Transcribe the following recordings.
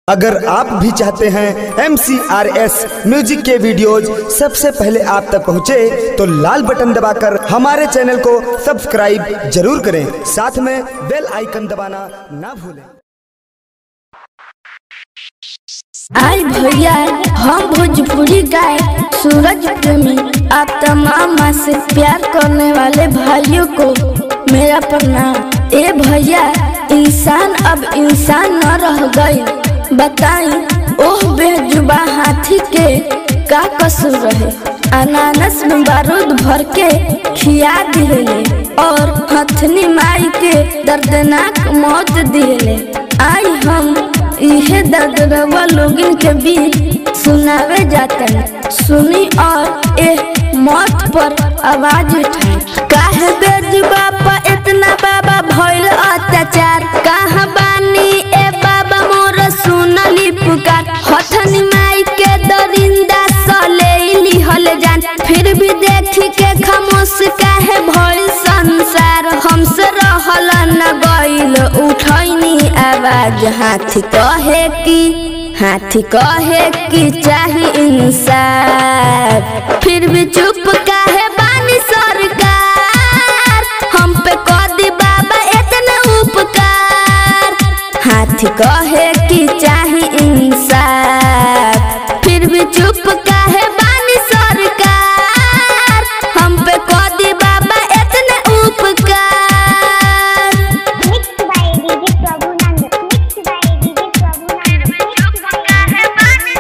अगर आप भी चाहते हैं एम म्यूजिक के वीडियोज सबसे पहले आप तक पहुंचे तो लाल बटन दबाकर हमारे चैनल को सब्सक्राइब जरूर करें साथ में बेल आइकन दबाना ना भूलें आई भैया हम भोजपुरी गाय सूरज प्रेमी आप तमाम माँ से प्यार करने वाले भाइयों को मेरा प्रणाम ए भैया इंसान अब इंसान न रह गई बताई ओह बेजुबा हाथी के का कसूर रहे अनानस में बारूद भर के खिया दिले और हथनी माई के दर्दनाक मौत दिले आई हम इहे दर्दरवा लोगन के बीच सुनावे जातन सुनी और ए मौत पर आवाज उठाई काहे बेज बापा इतना बाबा भइल अत्याचार कहाँ बानी ए बाबा मोर सुनली पुकार हथनी माई के दरिंदा सलेली हल जान फिर भी देखी के खामोश काहे भइल संसार हमसे रहल न गइल उठैनी आवाज हाथी कहे की हाथी कहे की चाही इंसाफ फिर भी चुप काहे बानी सरकार हम पे कर दी बाबा इतना उपकार हाथी कहे की चाही इंसाफ फिर भी चुप काहे बानी सरकार हम पे कर दी बाबा इतना उपकार Mixed by DJ Prabhunand. Mixed by DJ Prabhunand. Mixed by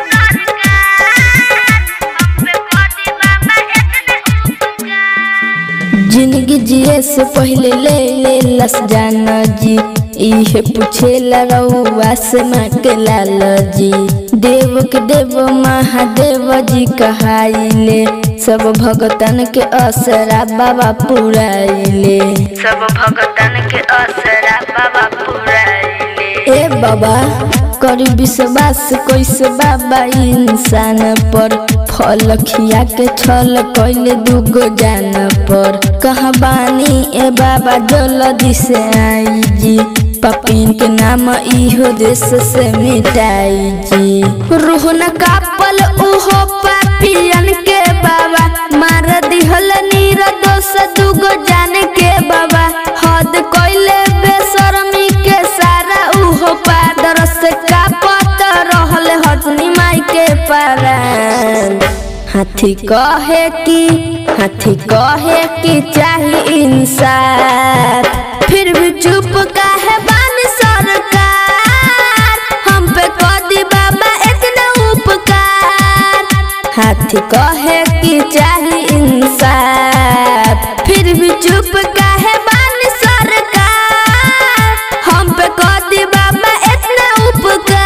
जिंदगी जिए से पहले ले ले लस जाना जी इहे पूछे रउआ से माँ के लाल जी देव के देव महादेव जी कहाइले सब भगतन के असरा बाबा पुराइले सब भगतन के असरा बाबा पुराइले ए बाबा करी विश्वास कैसे बाबा इंसान पर फल खिया के छल कैले दुगो जान पर कहाँ बानी ए बाबा जल्दी से आई जी पपिन के नाम इहो देश से मिटाई जी रूह न कापल उहो पापियन के बाबा मार दिहल नीर दोष दुगो जान के बाबा हद कैले बेशर्मी के सारा उहो पादर से कापत रहल हथनी माई के पारान हाथी कहे की हाथी कहे की चाही इंसाफ फिर भी चुप काहे बानी सरकार हम पे कर दी बाबा इतना उपकार हाथी कहे की चाही इंसाफ फिर भी चुप काहे बानी सरकार हम पे कर दी बाबा इतना उपकार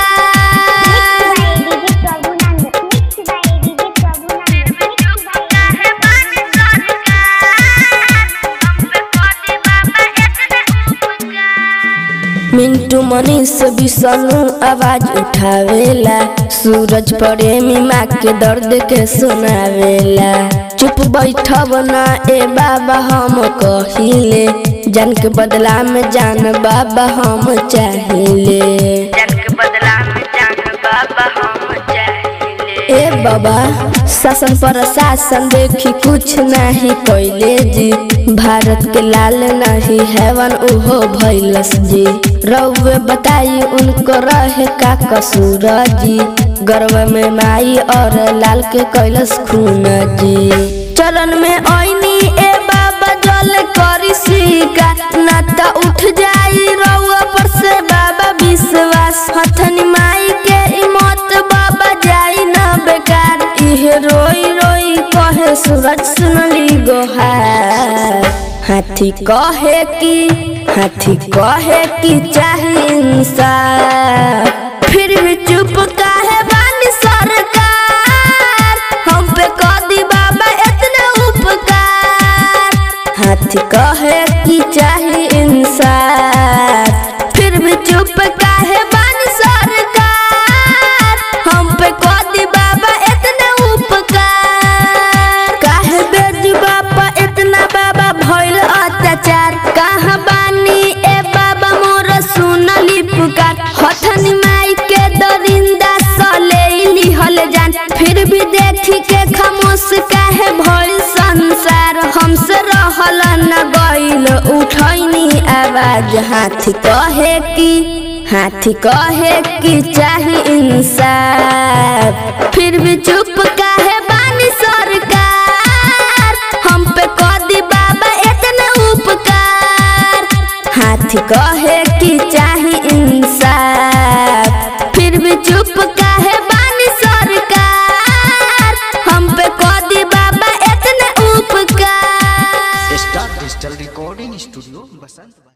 DJ Prabhunand. Mixed by DJ Prabhunand. Mixed by Mintu Manish Vishnu आवाज उठावेला सूरज प्रेमी माँ के दर्द के सुनावेला चुप बैठब ना ए बाबा हम कहिले जान के बदला में जान बाबा हम चाहिले जान के बदला में जान बाबा हम चाहिले ए बाबा शासन पर शासन देखी कुछ नहीं कैले जी भारत के लाल नहीं हैवन उहो भैलस जी रउवे बताई उनको रहे का कसूर जी गर्व में माई और लाल के कैलस खून जी चरण में ऐनी ए बाबा जल करी सिका नाता उठ जाई रउआ पर से बाबा विश्वास हथनी माई के इमत बाबा जाई ना बेकार इहे रोई रोई कहे सूरज सुनली गोहार हाथी कहे की हाथी कहे की चाही इंसाफ फिर भी चुप काहे बानी सरकार हम पे कर दी बाबा इतना उपकार हाथी कहे की चाही इंसाफ फिर भी चुप काहे बानी सरकार हम पे कर दी बाबा इतना उपकार काहे बेज बापा इतना बाबा भइल अत्याचार कहाँ बानी ए बाबा मोर सुनली पुकार हथनी माई काहे भइल संसार हमसे रहल न गइल उठैनी आवाज हाथी कहे कि हाथी कहे कि चाही इंसाफ फिर भी चुप काहे बानी सरकार हम पे कदी बाबा इतना उपकार हाथी कहे